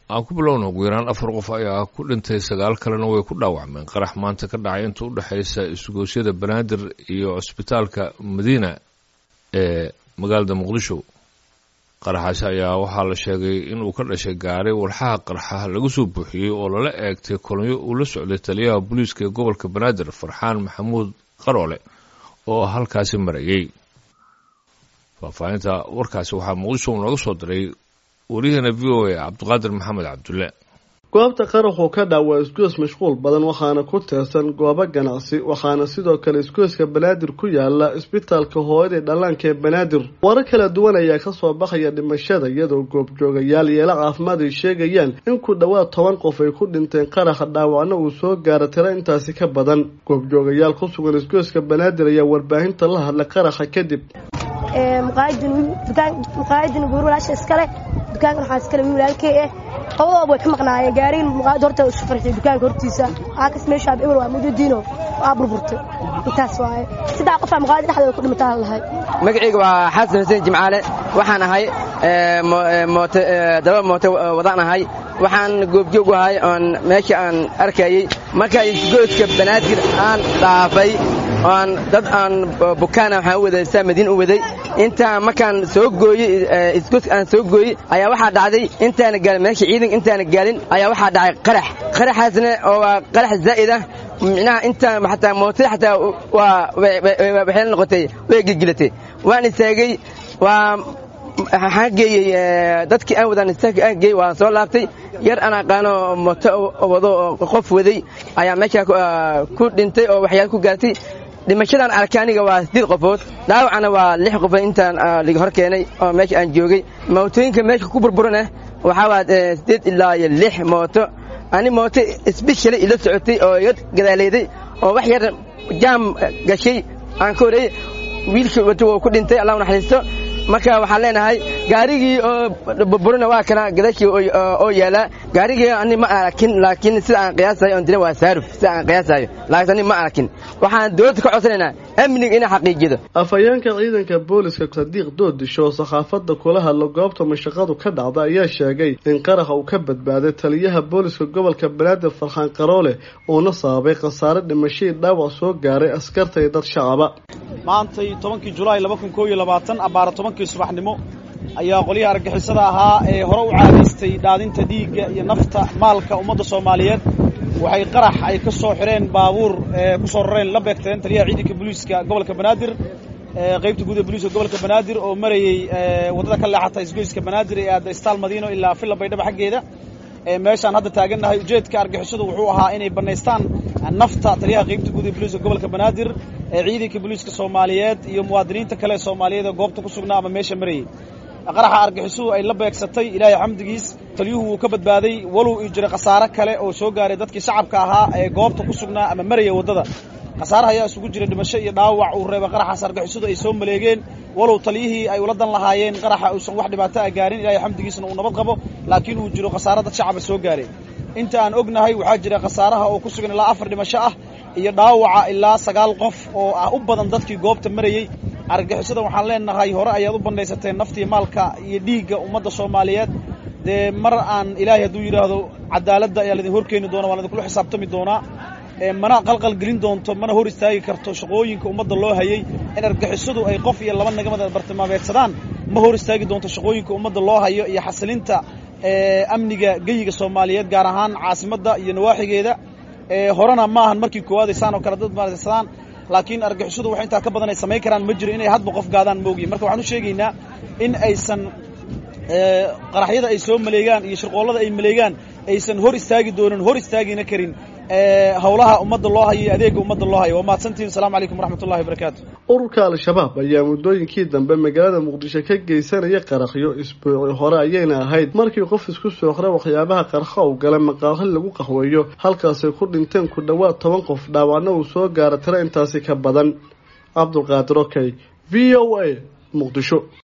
aan ku bilowna ugu yaraan afar qof ayaa ku dhintay sagaal kalena way ku dhaawacmeen qarax maanta ka dhacay inta u dhexaysa isgoosyada banaadir iyo cusbitaalka madiina ee magaalada muqdisho qaraxaasi ayaa waxaa la sheegay inuu ka dhashay gaari walxaha qarxa laga soo buuxiyey oo lala eegtay kolonyo uu la socday taliyaha booliiska ee gobolka banaadir farxaan maxamuud qaroole oo halkaasi marayey faahfaahinta warkaasi waxaa muqdisho nooga soo diray waryaheena v o a cabdiqaadir maxamed cabdulle goobta qaraxuu ka dhac waa isgoys mashquul badan waxaana ku teersan goobo ganacsi waxaana sidoo kale isgoyska banaadir ku yaala isbitaalka hooyadii dhallaanka ee banaadir warar kala duwan ayaa kasoo baxaya dhimashada iyadoo goobjoogayaal yeelo caafimaad ay sheegayaan in ku dhowaad toban qof ay ku dhinteen qaraxa dhaawacna uu soo gaara tiro intaasi ka badan goobjoogayaal ku sugan isgoyska banaadir ayaa warbaahinta la hadla qaraxa kadib muqaayadin guur walaasha iskale dukaankan waxaa iskale wiil walaalkey ah labadooba way ka maqnaayeen gaariin muqaayad horta isu farxiyay dukaanka hortiisa aakas meesha eber waa mujadiino waa burburtay intaas waaye saddex qof aa muqaayad dhexdooda ku dhimataa lahay magacayga waa xasan xuseen jimcaale waxaan ahay moote daba moote wadaan ahay waxaan goobjoog u ahay oon meesha aan arkayey markaa isgoyska banaadir aan dhaafay oan dad aan bukaana waxaan u waday saa madiin u waday intaan markaan soo gooyey isgoyska aan soo gooyey ayaa waxaa dhacday intaana gaalin meesha ciidanka intaana gaalin ayaa waxaa dhacay qarax qaraxaasna oo waa qarax zaa'id ah micnaha intaan xataa mootada xataa waa waxay la noqotay way gilgilatay waan istaagay waa waxaan geeyey dadkii aan wadaan istaagka aan geeyey waan soo laabtay yar aan aqaano mooto wado oo qof waday ayaa meeshaa ku dhintay oo waxyaal ku gaartay dhimashadan arkay aniga waa siddeed qofood dhaawacana waa lix qofood intaan liga hor keenay oo meesha aan joogay mootooyinka meesha ku burburana waxaa waa siddeed ilaa iyo lix mooto ani mooto sbeshali ila socotay oo iga gadaaleyday oo wax yar jaam gashay aan ka horeeyey wiilkii wato wuu ku dhintay allah u naxariisto marka waxaan leenahay gaarigii oo burburina waa kana gadaashii oo yaalaa gaarigii ani ma arakin laakiin sida aan qiyaasayo on dina waa saaruf sida aan qiyaasayo laakiin ani ma arakin waxaan dowladda ka codsanaynaa amniga inay xaqiijido afhayeenka ciidanka booliska sadiiq doodisho oo saxaafadda kula hadla goobta mashaqadu ka dhacda ayaa sheegay in qaraxa uu ka badbaaday taliyaha booliska gobolka banaadir farxaan qaroole uuna sababay khasaare dhimashadii dhaawac soo gaaray askarta iyo dad shacaba maantay tobankii julaay laba kun koo iyo labaatan abbaara tobankii subaxnimo ayaa qolyaha argagixisada ahaa ee hore u caadaystay dhaadinta dhiigga iyo nafta maalka ummadda soomaaliyeed waxay qarax ay ka soo xidheen baabuur ee ku soo rareen la beegteen taliyaha ciidanka booliiska gobolka banaadir qaybta guud ee booliiska gobolka banaadir oo marayey waddada ka leexata isgoyska banaadir ee aadda istaal madiino ilaa villa baydhaba xaggeeda meeshaan hadda taagannahay ujeedka argixisadu wuxuu ahaa inay bannaystaan nafta taliyaha qaybta guud ee booliiska gobolka banaadir ee ciidanka booliiska soomaaliyeed iyo muwaadiniinta kale ee soomaaliyeed ee goobta ku sugnaa ama meesha marayey qaraxa argixisadu ay la beegsatay ilaahay xamdigiis taliyuhu wuu ka badbaaday walow ii jiray khasaare kale oo soo gaaray dadkii shacabka ahaa ee goobta ku sugnaa ama maraya waddada khasaaraha ayaa isugu jira dhimasho iyo dhaawac uu reebay qaraxaas argixisadu ay soo maleegeen walow taliyihii ay ula dan lahaayeen qaraxa uusan wax dhibaato ah gaarin ilaahay xamdigiisna uu nabad qabo laakiin uu jiro khasaare dad shacaba soo gaaray inta aan ognahay waxaa jira khasaaraha oo ku sugan ilaa afar dhimasho ah iyo dhaawaca ilaa sagaal qof oo ah u badan dadkii goobta marayey argagixisada waxaan leenahay hore ayaad u bandhaysateen naftii maalka iyo dhiigga ummadda soomaaliyeed dee mar aan ilaahay hadduu yidhaahdo cadaaladda ayaa laidin horkeeni doona waan idinkula xisaabtami doonaa mana qalqal gelin doonto mana hor istaagi karto shaqooyinka ummadda loo hayay in argagixisadu ay qof iyo laba nagamada bartilmaameedsadaan ma hor istaagi doonto shaqooyinka ummadda loo hayo iyo xasilinta amniga geyiga soomaaliyeed gaar ahaan caasimadda iyo nawaaxigeeda horena ma ahan markii koowaad aysaan oo kale dad maadsadaan laakiin argixisadu wax intaa ka badan ay samayn karaan ma jiro inay hadba qof gaadaan moogiyin marka waxaan u sheegaynaa in aysan qaraxyada ay soo maleegaan iyo shirqoollada ay maleegaan aysan hor istaagi doonin hor istaagina karin howlaha ummadda loo hayo iyo adeega ummadda loo hayo waa mahadsantihin asalamu calaykum waraxmatullahi wabarakaatu ururka al-shabaab ayaa muddooyinkii dambe magaalada muqdisho ka geysanaya qaraxyo isbuuci hore ayayna ahayd markii qof isku sooqra waxyaabaha qarxa u galay maqaahi lagu qaxweeyo halkaasay ku dhinteen ku dhowaad toban qof dhaawacna uu soo gaara tiro intaasi ka badan cabdulqaadir okey v o a muqdisho